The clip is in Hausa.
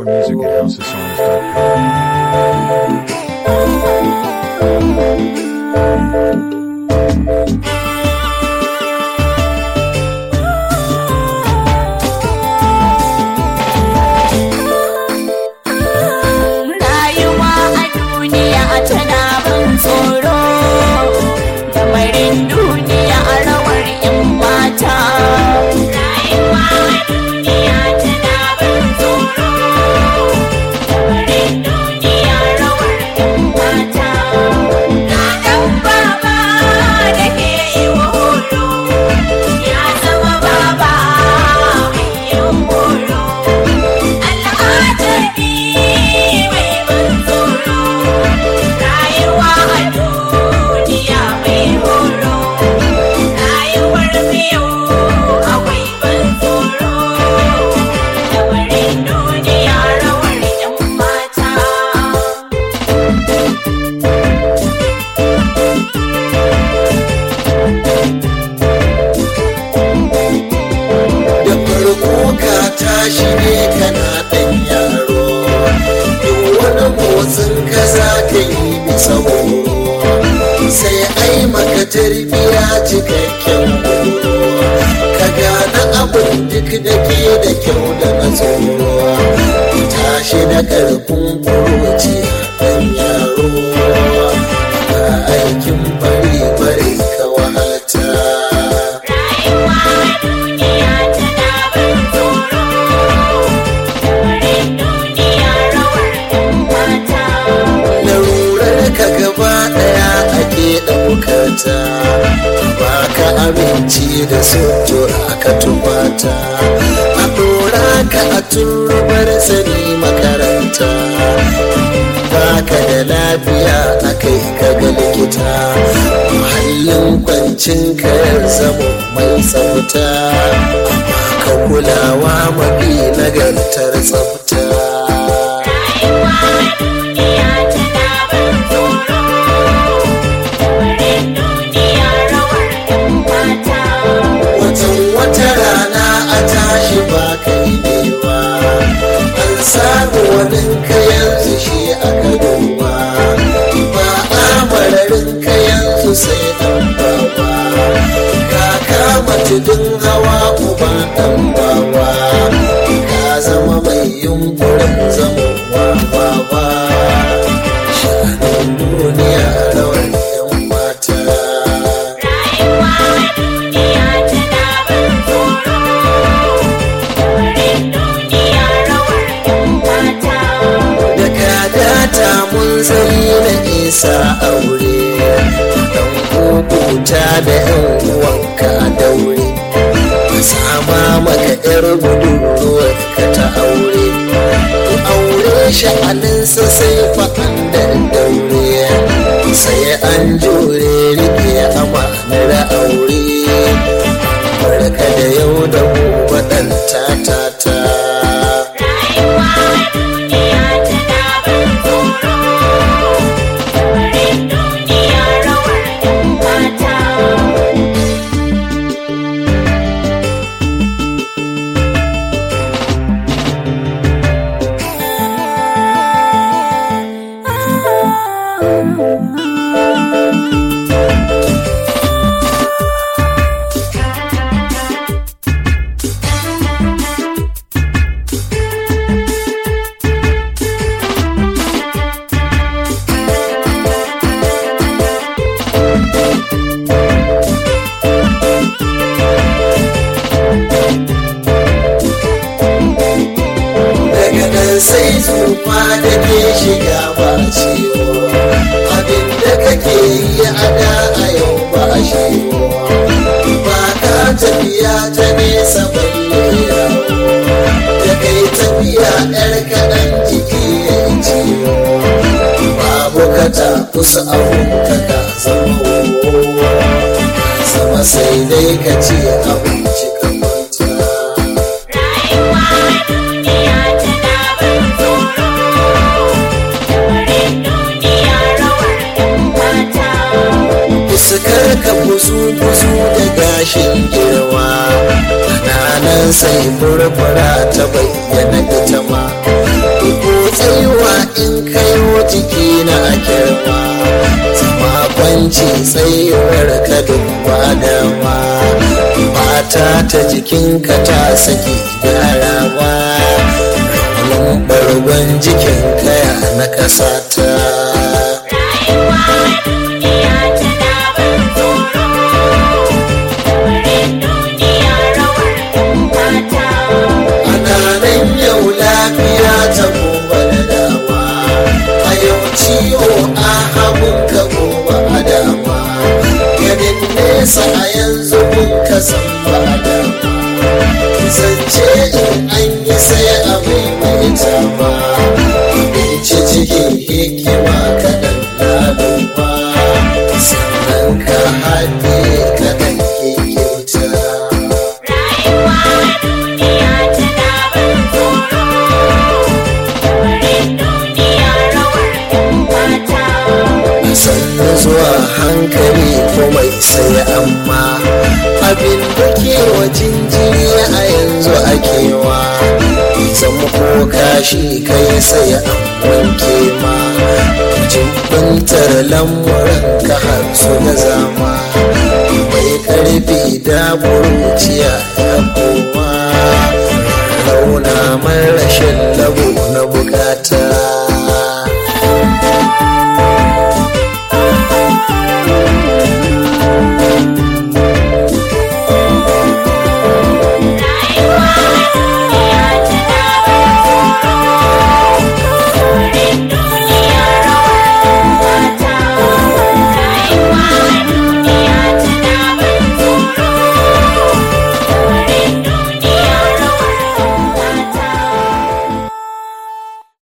More music at houseofsongs.com. Rayuwa a duniya tana ban tsoro Lamarin duniya a rawar 'yan mata Rayuwa a duniya tana ban tsoro Lamarin duniya rawar 'yan mata Ga ɗan baba da ke yi wa horo Ya zama baba mai yin horo al'ajabi mai ban tsoro rayuwa a duniya mai horo rayuwar biyu akwai ban tsoro lamarin duniya rawar yan mata da farko ka tashi ne kana ɗan yaro duk wani motsin ka za ka yi bisa horo sai ai maka tarbiya cikakken horo ka gane abin duk da ke da kyau da na tsoro tashi da ƙarfin kuroci ɗan yaro ba aikin bari bari ka wahalta rayuwa a duniya tana ban tsoro lamarin duniya rawar yan mata larurar ka gaba daya ake ɗaukata ba ka aminci da sutura ka tubata a ɗora ka a turbar sani makaranta ba ka da lafiya a kai ka ga likita muhallin kwancin ka ya zama mai tsafta ka kulawa mafi nagartar tsafta rayuwa a duniya tana ban tsoro lamarin duniya rawar yan mata watan wata rana a tashi ba kai newa an samu wani ka yanzu shi aka duba ba a mararin ka yanzu sai dan baba ka kama tudun hawa uba dan baba ka zama mai yunkurin zama baba sha'anin duniya rawar yan mata rayuwa a duniya tana ban tsoro lamarin duniya rawar yan mata da kadata mun zai na isa aure dan kukuta da yan uwanka a daure a sama maka yar budurwar ka ta aure ku aure sha'aninsa sai fa'an da daure sai an jure rike amanar aure barka da yau da gobe ɗan ta rayuwa a duniya tana ban tsoro lamarin duniya rawar yan mata daga nan sai tsufa da ke shiga ba ciwo abin da kake yi a da a yau ba a shiwo ba ka tafiya ta nesa balle yawo da kai tafiya yar kaɗan jiki ya yi ciwo babu ka ta kusa abu ka ka zama wowa sama sai dai ka ce abinci ka kwanta rayuwa a duniya tana ban tsoro lamarin duniya rawar yan mata fuskar ka buzu-buzu da gashin girma nan sai furfura ta bayyana ita ma na a girma zama kwanci tsayuwar ka duba dama fata ta jikinka ta saki gyarawa raunin bargon jikin kaya na ƙasa ta Rayuwa duniya tana ban tsoro. Lamarin duniya rawar ɗan mata. ana nan yau lafiya ta gobe da dama a yau ciwo a hagun ka gobe a dama ganin nesa a yanzu kun ka san ba a dama zance in an yi sai a maimaita ba ci cikin hikima kaɗan laluba sannan ka haɗe kaɗan kyauta Rayuwa duniya tana ban tsoro. Lamarin duniya rawar ɗan mata. sannu zuwa hankali komai sai amma abin da ke wa jinjiri a yanzu akewa zama ko kashi kai sai an wanke ma jimbantar lamuran ka har su da zama mai karfi da buruciya ya kowa rauna mai rashin labo na bukata